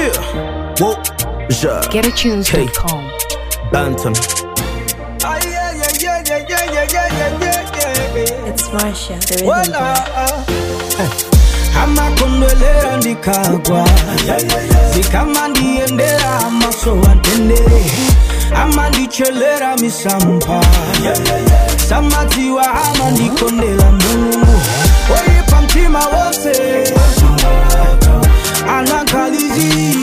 Yeah. Whoa. Ja. GetAtunes.com. Bantam. Ah, yeah, yeah, yeah, yeah, yeah, yeah, yeah, yeah, yeah, yeah. It's Marsha, the rhythm Wala, girl. ah. amakondwelera ndikagwa zikama ndiendera amaso antendere amandichelera misampa samadziwa amandikondela mulungu oyipa mtima wose anakalizi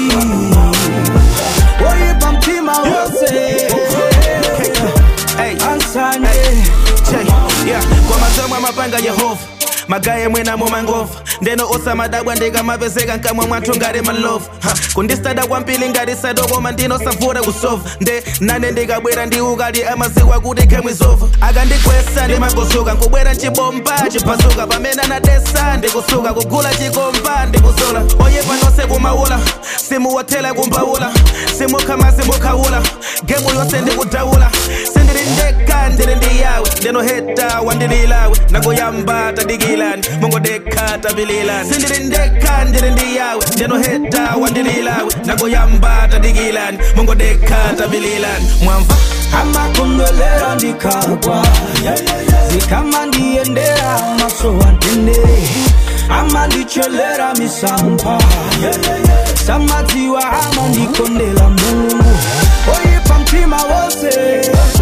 oyipa mtima wose Hey. ansanye Che, yeah. kwa mazamu amapanga yehova magaye mwena mumangova ndeno osamadabwa ndikamapezeka nkamwe mwathu ngati malovu Ha, kundistada kwambiri ngati sadokoma ndinosavura kusova nde nane ndikabwera ndi ukali amaziwa kuti khemwizova akandikwesa ndimagosuka nkubwera chibomba chiphasuka pamene anadesa ndikusuka kugula chikomba ndikusola oyepa nonse kumaula simuwathela kumbaula simukhama simukhawula gemu yonse ndikudawula sindili ndekha ndili ndi yawe ndinoheta wandililawe nakuyamba tadikilani mongodekha tapililani sindili ndekha ndili ndi yawe ndinoheta wandililawe nakuyamba tadikilani mongodekha tapililani mwamva amakondwelera ndikagwa zikama ndiendera maso antendere amandichelera misampa samadziwa amandikondela mulungu oyipa mtima wose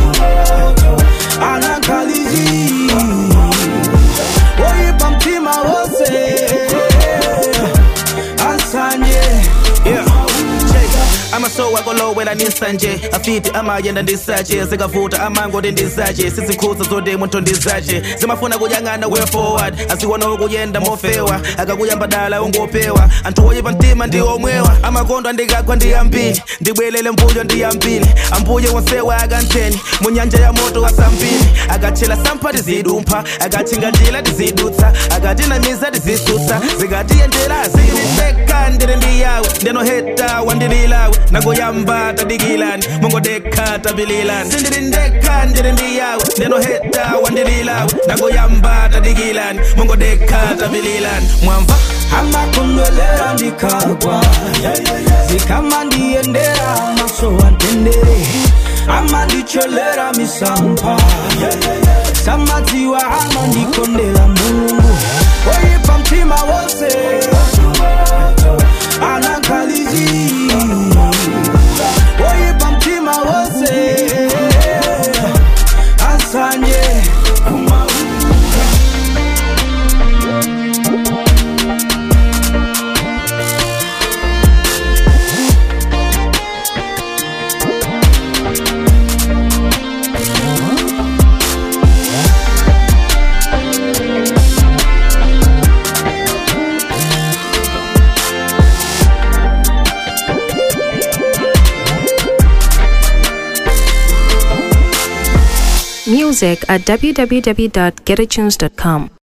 anakalizi oyipa mtima wose ansanye Yeah. amasowa kolowela nisanje afiti amayenda ndisache zikavuta amangoti ndizache sizikhuza zoti munthu ndizache zimafuna kuyang'ana way forward aziwona kuyenda mofewa akakuyamba dala ungopewa anthu oyipa mtima ndi omwewa amakondo andikagwa ndi ambiri ndibwelele mbuyo ndi ambiri ambuye wonsewa akantheni mu nyanja ya moto asambiri akatchela sampha tizidumpha akatchingatila tizidutsa akatinamiza tizisutsa zikatiyendera zilindeka ndili ndi yawe ndinoheta wandililawe nagoyamba tadikilani mongodekha tapililani sindili ndekha ndili ndi yawe ndinoheta wandililawe nagoyamba tadikilani mongodekha tapililani mwamva amakondwelera ndikagwa zikama ndiendera maso antendere amandichelera misampa samadziwa amandikondela mulungu oyipa mtima wose anakalizi oyipa mtima wose asanye Music at www.getatunes.com.